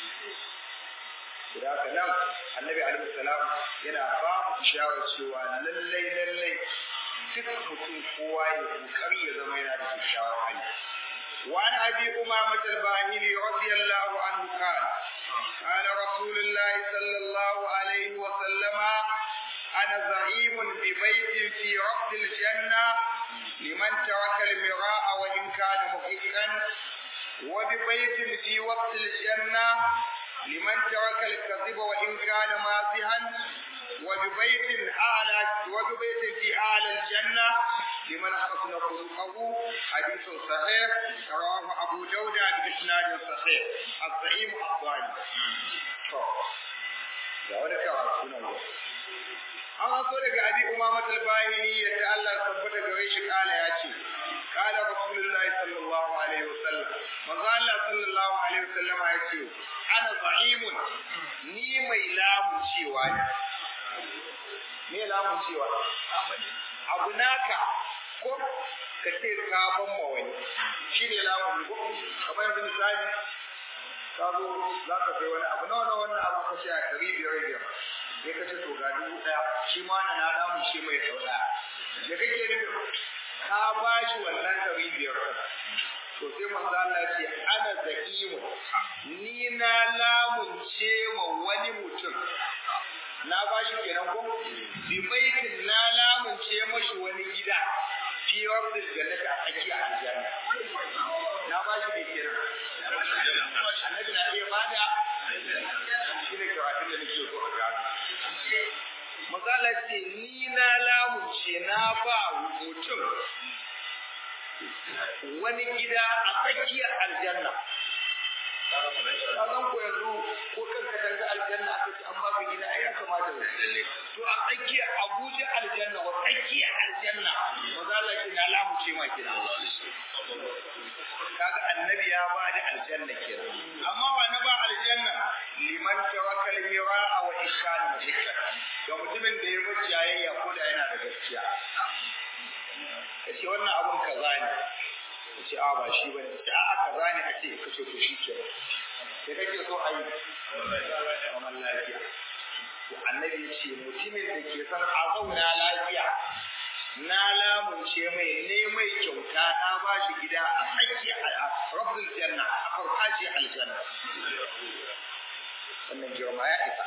da haka nan annabi alaihi salam yana ba mu isharar cewa lallai lallai duk mutum kowa ya kokari ya zama yana da kyakkyawan hali وعن ابي امامه الباهلي رضي الله عنه قال قال رسول الله صلى الله عليه وسلم انا زعيم ببيت في رفض الجنه لمن ترك المراء وان كان محقا وببيت في وقت الجنه لمن ترك الكذب وإن كان مازحا وببيت أعلى وببيت في أعلى الجنة لمن حسن خلقه حديث صحيح رواه أبو داود بإسناد صحيح الزعيم الضالي da wani karatu nan an haso daga abi umamat al-bahili yadda Allah tabbata gare shi kala ya ce kala rasulullahi sallallahu alaihi wasallam manzo Allah sallallahu alaihi wasallam ya ce ana za'imun ni mai lamun cewa ne me lamun cewa abu naka ko ka ce ka ban ma wani shine lamun ko kamar yanzu misali ka zo za ka sai wani abu nawa nawa wannan abu ka ce a ɗari biyar biyar sai ka ce to ga dubu ɗaya shi ma na na lamun shi mai sau ɗaya da kake nufi ka ba shi wannan ɗari biyar to sai manzo Allah ya ce ana zakimu ni na lamunce ma wani mutum na ba shi kenan ko bi baitin na lamunce mashi wani gida fi rabbil jannati a tsakiya aljanna na ba shi da kenan annabi na iya bada shi ne karatun da nake so a gano Mazala ce ni na lamunce na ba mutum wani gida a tsakiyar aljanna. Kazan ko yanzu ko kan ka danga aljanna aka ce an baka gida ai ya kamata da To a tsakiyar Abuja aljanna wa tsakiyar aljanna mazala ce na lamunce ma gida. Kaga annabi ya ba da aljanna kenan. Amma wa na ba aljanna liman tawakkal mira'a wa ishana muhikka. Ga mutumin da ya bar jayayya ko da yana da gaskiya. ya ce wannan abun kaza ne ya ce a ba shi bane ce a kaza ne a ce ka ce to shi ke da kake so a yi zaman lafiya to annabi ya ce mutumin da ke son a zauna lafiya na lamunce mai ne mai kyauta na ba shi gida a tsakiyar a rabbul janna a farfajiyar aljanna wannan girma ya isa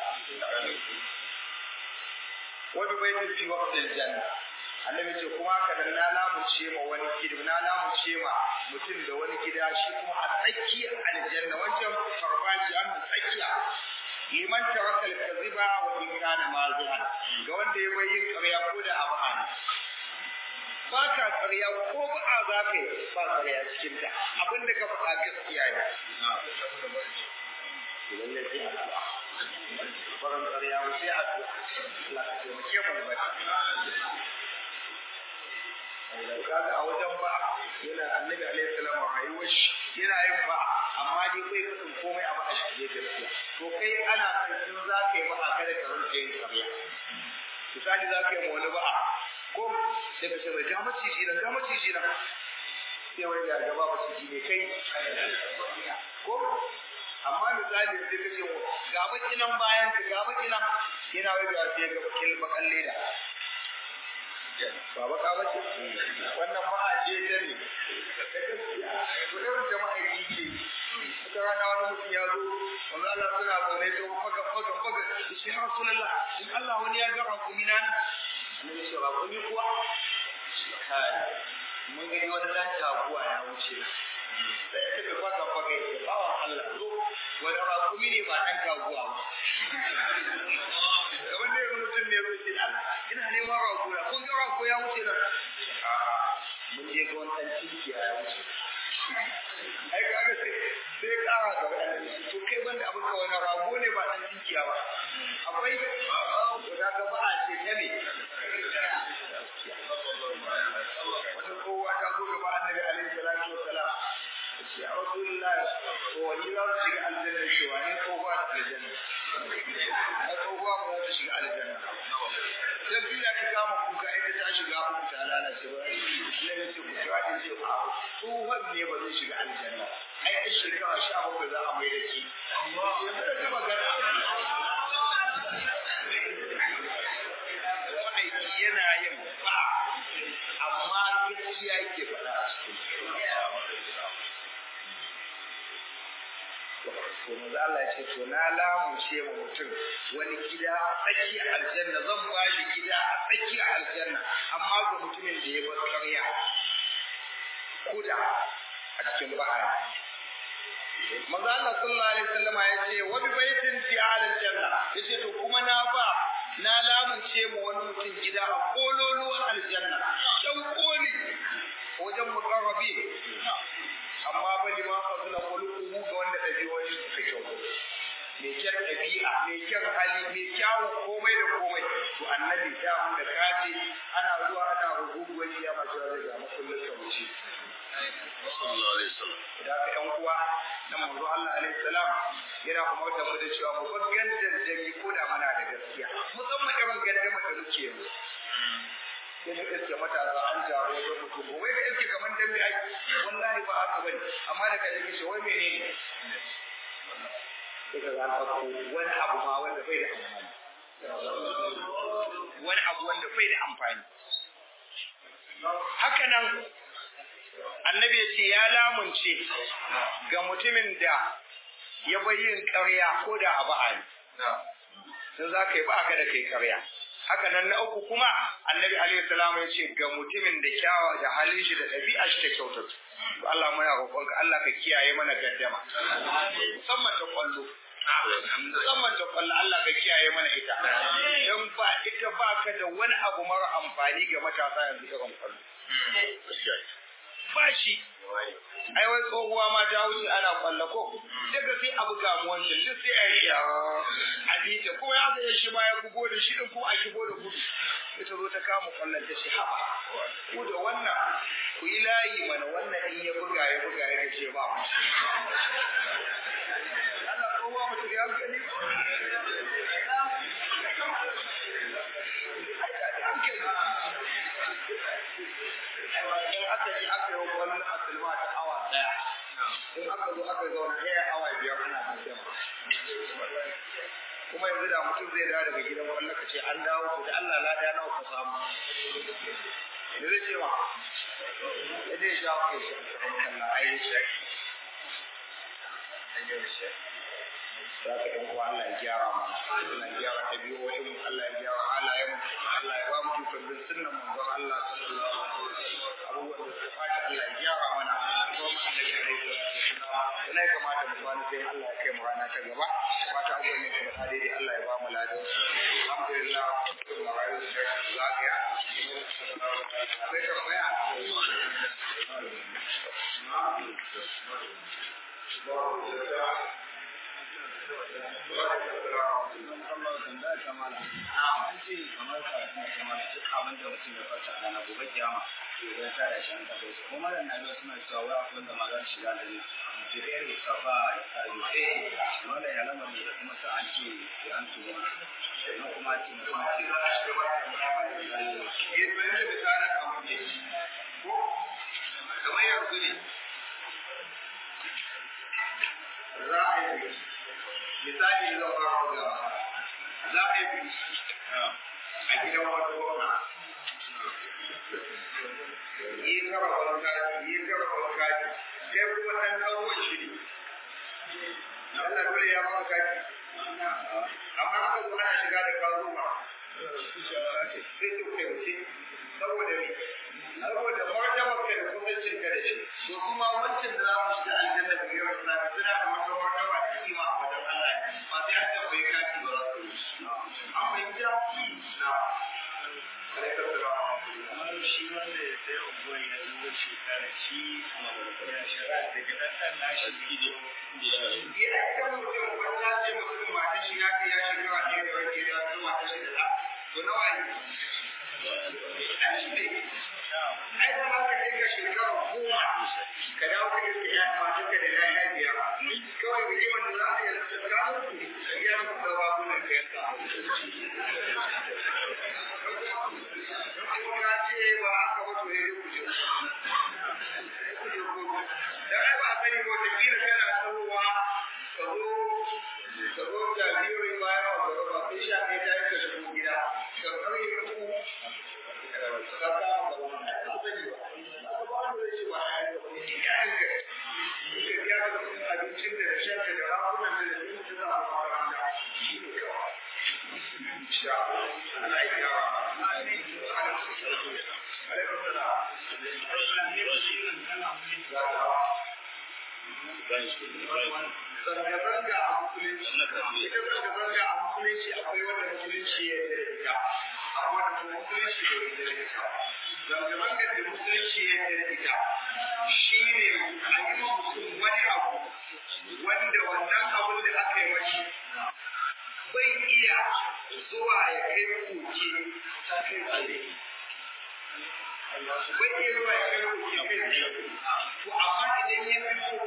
wani baitin fi waqtil janna annabi ce kuma haka nan na lamunce ma wani gida na lamunce ma mutum da wani gida shi kuma a tsakiyar aljanna wancan farfajiya an tsakiya liman taraka al-kadhiba wa in kana mazihan ga wanda ya bayyin ƙarya ko da abu ne ba ka ƙarya ko ba a za ka yi ba ƙarya cikin ta abin da ka faɗa gaskiya ne lalle sai addu'a barin ƙarya ba sai addu'a Allah ka taimake mu ba kaga a wajen ba yana annabi alaihi salam rayuwar shi yana yin ba amma dai bai kasan komai a ba shi gaskiya to kai ana san in za ka yi ba kada ka rinka yin ƙarya misali za ka yi ma wani ba ko daga sai ga maciji nan ga maciji nan sai wani ya gaba maciji ne kai ko amma misali sai ka ce ga baki nan bayan ka ga baki nan yana wai ga sai ga bakin bakan leda ba baka bace wannan ma'a ce ta ne to irin jama'a yi ce wata rana wani mutum ya zo wanda Allah suna zaune to faga faga faga shi ya rasulullah in Allah wani ya ga rakumi na annabi ce rakumi kuwa kai mun gani wani dan taguwa ya wuce da ya tafi faga faga ya ce bawan Allah zo wani rakumi ne ba dan taguwa ba kamar da yanzu mutum ne zai ce ina neman rakuna kun ga rako ya wuce nan mun je ga wani dan tinkiya ya wuce ai kaga sai sai kara ga wani to kai banda abin ka wani rago ne ba dan tinkiya ba akwai to da ga ba a ce ta ne wata kowa ta zo gaba annabi alaihi salatu wassalam ce ya rasulullahi to wani za su shiga aljanna shi wani kowa da aljanna a kowa ba za su shiga aljanna dan duniya ka kama kuka ita ta shiga uku ta lalace ba ne ne ce ku kira din ce a tsohon ne ba zai shiga aljanna ai a shekara sha bakwai za a mai da ki yanzu da ta magana ma'aiki yana yin ba amma gaskiya yake faɗa a cikin to maza Allah ya ce to na lamunce ma mutum wani gida a tsakiyar aljanna zan ba shi gida a tsakiyar aljanna amma ga mutumin da ya bar ƙarya kuda a cikin ba'a maza Allah sallallahu alaihi wasallama ya ce wa bi baitin fi aljanna yace to kuma na ba na lamunce ma wani mutum gida a kololuwar aljanna dan koli wajen mukarrabi amma ba liman fasula kulukuhu ga wanda ɗabi'o'i suka kyau mai kyan ɗabi'a mai kyan hali mai kyawun komai da komai to annabi ta wanda kace ana zuwa ana rububuwar ya ma cewa zai ga makullin sa wuce sallallahu alaihi wasallam da ka yan uwa na manzo Allah alaihi salam yana kuma da mu da cewa mu bar gandan jami ko da mana da gaskiya musamman irin gandan da muke yanzu sai ka iske matasa an jaro da mutum wai ka iske kamar dambe ai wallahi ba haka bane amma da ka iske wai menene sai ka ga ɗauko wani abu ma wanda bai da amfani wani abu wanda bai da amfani haka nan annabi ya ce ya lamunce ga mutumin da ya bayyin ƙarya ko da abu a sun za ka yi ba ka da kai ƙarya haka nan na uku kuma annabi alaihi salam ya ce ga mutumin da kyawa da halin shi da ɗabi'a shi ta kyautata Allah muna roƙonka Allah ka kiyaye mana gaddama musamman ta kwallo musamman ta kwallo Allah ka kiyaye mana ita don ba ita ba ka da wani abu mara amfani ga matasa yanzu irin kwallo ba shi ai wai tsohuwa ma ta wuce ana kwallo ko daga sai abu ga mu wancan duk sai a yi a bita kuma ya zai shi ma ya bugo da shi din kuma a shigo da gudu ita zo ta kama kwallon ta shi haba ku da wannan ku yi layi mana wannan in ya buga ya buga ya ce ba mu Allah tsohuwa ba ta ga hankali kuma yanzu da mutum zai dawo daga gidan kwallo ka ce an dawo to da Allah lada nawa ka samu da zai ce ma ya dai sha kai shi Allah ai shi za ka ɗan uwa Allah ya gyara mana Allah ya gyara ɗabi'o'in mu Allah ya gyara halayen mu Allah ya ba mu tukar bin sunnan manzon Allah sallallahu alaihi wasallam abubuwan da suka faɗi Allah ya gyara mana kuma mu da gare su ina ya kamata mu kwana sai Allah ya kai mu rana ta gaba fata abubuwan da suka faɗi dai Allah ya ba mu ladan alhamdulillah kun marayu da lafiya sai ka baya kamar yanzu ne za a yi misali zan fara bugawa za a yi biki a gidan wata gwamna yi kara wani kaji yi kara wani kaji kai kuma ɗan ɗauwan shi ne Allah dole ya maka kaji amma aka zo ana shiga da kazo ma sai su kai wuce saboda ne saboda martabar ka da kusancin ka da shi to kuma wancan da za mu shiga aljanna da yau da safe suna da wata martaba da kima a wajen Allah ba sai an tambaye ka ki ba za su yi an fahimta na alaikar salam kamar shi wanda ya sai unguwar ya zuwa shekara shi ya shara da gidan ɗan nashi gido ya ita mutum wata ce mutum mata shi ya kai ya shekara ɗaya da wani ya zama mata shi da ɗa to nawa ne a shi ne ai da haka ne ka shekara goma ka dawo ka iska ya mata ka da ya biyar kawai rigimar da za a yi tsakanin ku ya fi da babunan ka yanka kuma ka ce ba haka ba to ya ku je ku je ku da ai ba sani ba ta kila kana tsohuwa ka zo ka zo jabirin bayan wa gaba ba sai sha ɗaya ta yi ka shigo gida ka karye ku ka kama gaba ka sani ba ba wanda zai ce ba ya yi gaba ne ya yi gaba ka biya ka kuɗin abincin da shan da rakunan da da yin suna a makaranta shi ne kawai insha Allah Allah ya kyawa alaikum salam zanga-zanga a musulunci ita zanga-zanga a musulunci akwai wanda musulunci ya yi da ita akwai wanda musulunci ya yi da ita zanga-zanga da musulunci ya yi da ita shi ne a yi ma mutum wani abu wanda wannan abun da aka yi mashi bai iya zuwa ya kai koke ta kai tsaye bai iya zuwa ya kai koke kai tsaye to amma idan ya fito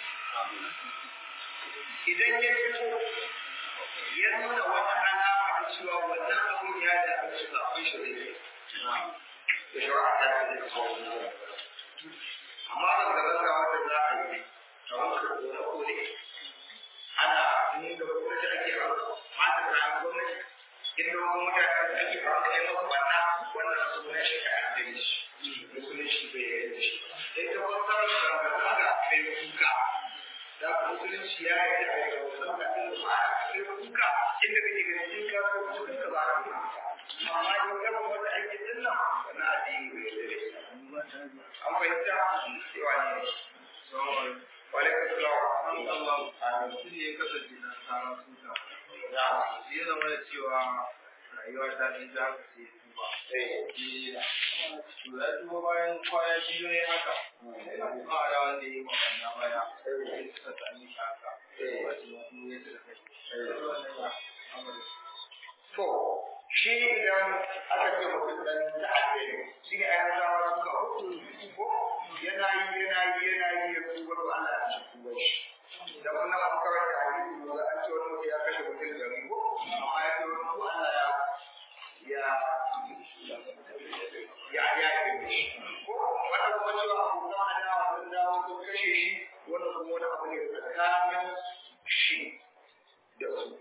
idan ya fito ya nuna wata alama ta cewa wannan abun ya da su zaɓen shi ne da shawara ta da zai kawo amma da zanga wanda za a yi a wata kone kone ana nuna gwamnati ake haka mata kayan gwamnati inda wani mutane ake haka ya masu banna wannan sunan shi ka addini shi musulunci bai yi da shi sai ta fassara zanga-zanga kai kuka da musulunci ya yi da ya zama da kan ba kai kuka inda kake ganin in ka so su duka ba ka amma in ka ba wata aiki din nan wannan addini bai yi da shi an fahimta cewa ne wa alaikum salam mutum ne ya kasance na tsara suka ya zama da cewa rayuwa ta ɗan za ka sai tuba to ya tuba bayan kwana biyu ne haka sai na kuka da wanda ya yi makonna baya sai suka sami shi haka wasu wasu ya suka kai to shi idan aka ce mutum dan ta'adda ne shi ne ayyukan zawa suka hukunci ko yana yi yana yi yana yi ya tuba to Allah ya ci tuba shi da wannan abu kawai da hadisi ne an ce wani mutum ya kashe mutum da ko amma ya ce wani ko Allah ya ya ya ya yi shi ko wanda kuma cewa abokan adawa sun dawo sun kashe shi wannan kuma wani abu ne tsakanin shi da su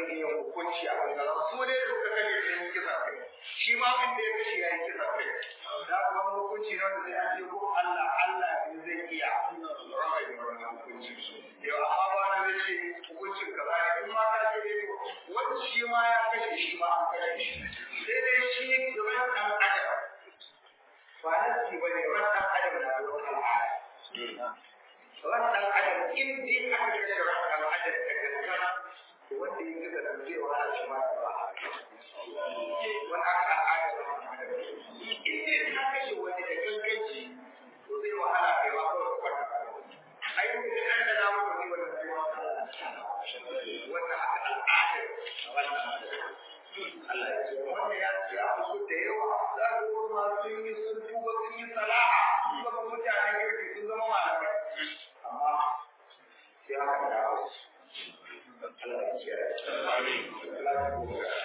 iya hukunci a kan kaza su dai da suka kashe sun yi kisa kai shi ma wanda ya kashe ya yi kisa kai da kuma hukunci na wanda sai an ce ko Allah Allah ne zai iya raba da wannan hukunci yau amma ba na zai ce hukuncin kaza ne in ma ka ce dai wani shi ma ya kashe shi ma an kashe shi sai dai shi ran ɗan adam ba na ci ba ne ran ɗan adam na da wata al'ada ran ɗan adam in dai aka kashe ran ɗan adam da gaskana wanda ya kisa da zai wahala shi ma da ba wani aka al'ada da ran ɗan adam in dai ka kashe wani da ganganci to zai wahala kai ma kawai kwanta ai mun da an da namu ne wannan sai wannan haka al'ada wannan Allah ya ce wanda ya ce abu da yawa za ka ga ma sun yi sun tuba sun yi salaha sun zama mutanen kirki sun zama malamai amma sai haka da Allah ya ce amin